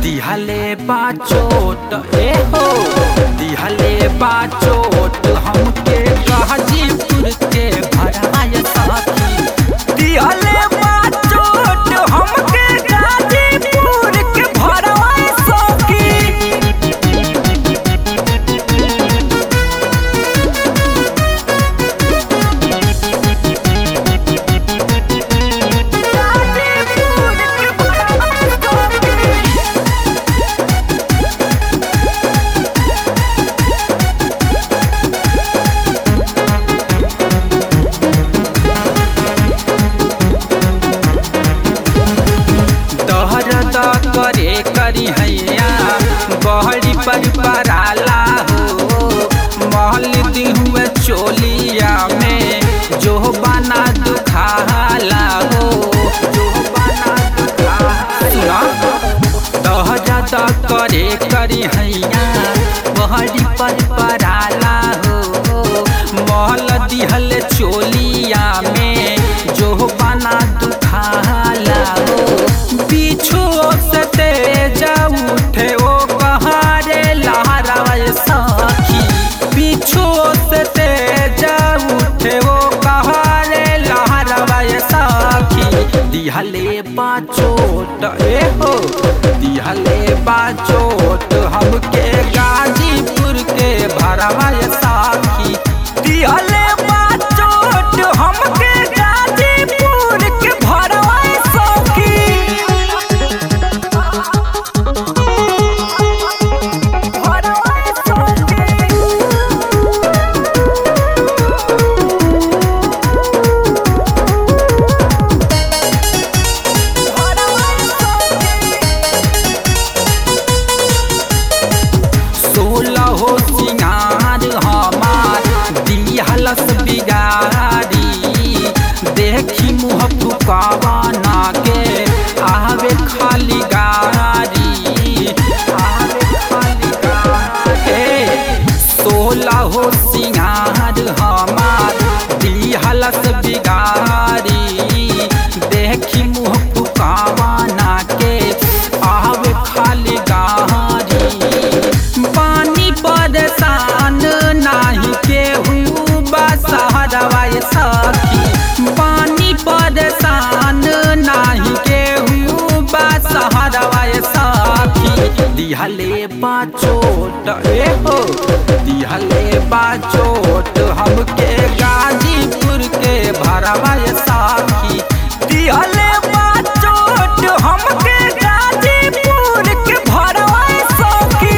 दिहले बाचोट ए हो दिहले बाचोट हमके गाजीपुर के भराय साथी दिहले बाचोट हमके गाजीपुर के भराय साथी दहरद करे करी हैया बहरी पर पराला हो महल दिहुए चोलिया में जो बना दुखाला हो जो बना दुखाला दहरद करे करी हैया बहरी पर पराला हो महल दिहल चोलिया में जो बना दुखाला हो पीछू से तेज उठे ओ कहारे लहराए साखी पीछू से तेज उठे ओ कहारे लहराए साखी दिहले बाचोट ए हो दिहले बाचोट हमके गाजीपुर के भरवाए साखी दिहले बाचोट हमके गाजीपुर के भरवाए साखी सोलह हो सिंगार हमार दिहलस बिगारी देखी मुँह फुकावाना के आवे खाली गारी आवे खाली गारी सोलह हो सिंगार हमार दिहलस बिगारी देखी मुँह फुकावाना के आवे खाली गारी पानी परेशान नाही केहू बसहरवाए सखी पानी परेशान नाही केहू बसहरवाए सखी दिहले बाचोट ए हो दिहले बाचोट हमके गाजीपुर के भरवाए साखी दिहले बाचोट हमके गाजीपुर के भरवाए साखी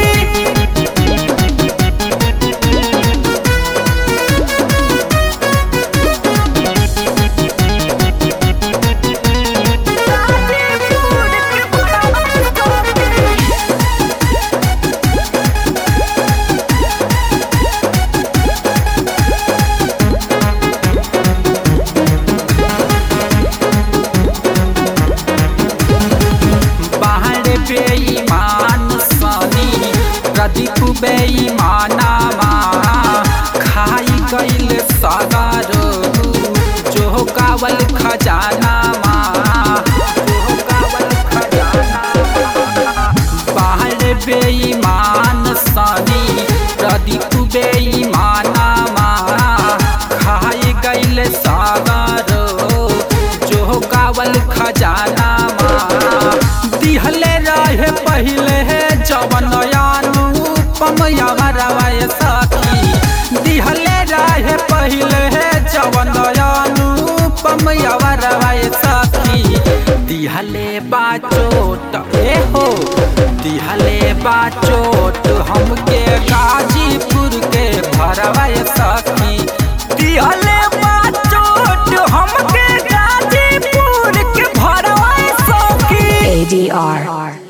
बाहर बेईमान सनी प्रदीप बेईमानामा खाई गईल सागर जो कावल खजानामा जो कावल खजानामा बाहर बेईमान सनी प्रदीप बेईमानामा खाई गईल सागर जो कावल खजानामा दिहले रहे पहिले जवन अनुपम यवरवाय सखी दिहले रहे पहिले जवन अनुपम यवरवाय सखी दिहले बाचोट ए हो दिहले बाचोट हमके गाजीपुर के भरवाय सखी दिहले बाचोट हमके गाजीपुर के भरवाय सखी ADR.